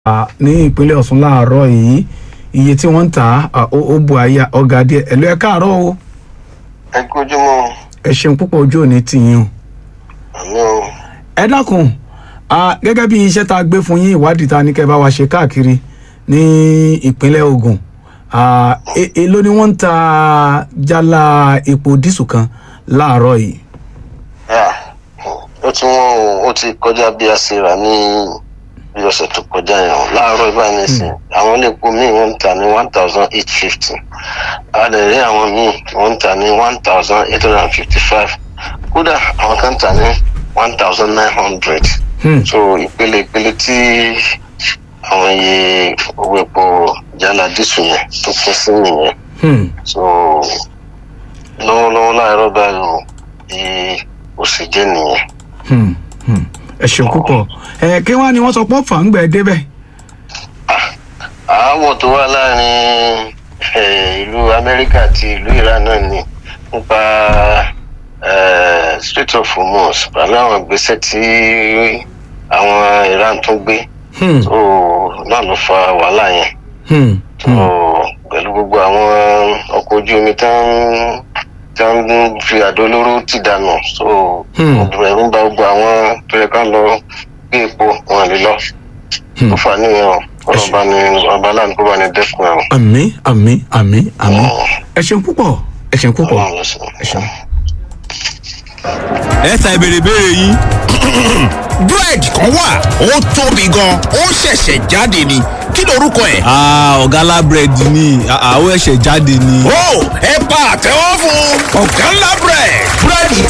à, ní ìpínlẹ̀ Ọ̀ṣun láàárọ̀ yìí iye tí wọ́n ń tà á ó ó bu àyà ọ̀gá díẹ̀ ẹ̀lú ẹ̀ káàárọ̀ o ẹ kójúmọ́ ẹ ṣeun púpọ̀ ojú òní tìyín o. àmì o ẹ dákun à, gẹ́gẹ́ bí iṣẹ́ tá a gbé fún yín ìwádìí ta ní kẹ́ bá wa ṣe káàkiri ní ìpínlẹ̀ Ògùn à, e- èló ni wọ́n ń ta jálá epo dísù kan láàárọ̀ yìí. yà ó ti wọ́n o ó ti kọjá bí a ṣe rà ní bí ọ̀sẹ̀ tó kọjá yẹn o láàárọ̀ ìbáyìí nísìn àwọn iléepo míì wọ́n ń tà ní one thousand eight fifty a lè rí àwọn míì wọ́n ń tà ní one thousand eight hundred and fifty five kódà àwọn kan ń tà ní one thousand nine hundred Hmm. so ìpele ìpele tí àwọn iye owó epo jálá dísù yẹn tó pín sí nìyẹn Hmm. so lọ́wọ́lọ́wọ́ láàárọ̀ báyìí o bí ó sì jẹ́ nìyẹn. Hmm. Hmm. ẹ ṣeun púpọ̀ ẹ kí wọ́n á ní wọ́n sọ pé fàǹgbẹ̀ débẹ̀. àáwọ̀ tó wà láàrin eh, ìlú amẹ́ríkà àti ìlú iran náà ni nípa eh, strait of hormuz pẹ̀lú àwọn ìgbésẹ̀ tí àwọn iran tún gbé Hmm. so náà ló fa wàhálà yẹn Hmm. so pẹ̀lú gbogbo àwọn ọkọ̀ ojú omi tán tí wọ́n ń fi àdó olóró ti dànù so Hmm. ọdún ẹ̀rú ń ba gbogbo àwọn tó yẹ ká lọ gbé epo wọn lè lọ Hmm. ó fà níyẹn o ọlọ́ba ni ọba aláàánú kó bá ní dẹ́kun ẹ̀ o. àmín àmín àmín àmín ẹ ṣeun púpọ̀ ẹ ṣeun púpọ̀ Ọlọ́run ló ṣe. ẹ ṣeun. ẹ ta ìbéèrè béèrè yín. búrẹ́dì kan wà ó tóbi gan ó ṣẹ̀ṣẹ̀ jáde ni kí lorúkọ ẹ̀. Ah, ọ̀gá lábẹ́rẹ́dì ni àwọn ẹ̀ṣẹ̀ jáde ni. ó ẹ pa àtẹ́wọ́ fún ọ̀gá ńlá búrẹ́dì. búrẹ́dì